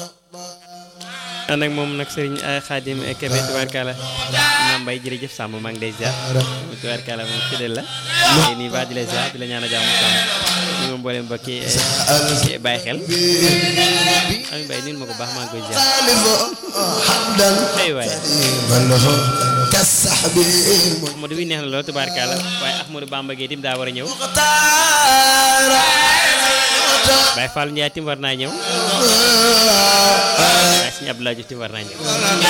ànd ak moom nag sëriñ Xaadim Kebe tubaarkala maam Mbay jërëjëf sàmm maa ngi lay ziar tubaarkala moom fidèle la tey nii baa di la ziar di la ñaan a jàmm sàmm ñu moom mboolem mbokki bàyyi xel Ami Mbay niin ma ko baax maa ngi koy ziar ay waay Ahmadou bi neex na lool tubaarkala waaye Ahmadou Bamba Gueye tim daa war a ñëw Baye Fall Ndiaye tim war naa ñëw waaye suñu Abdoulaye Diouf tim war naa ñëw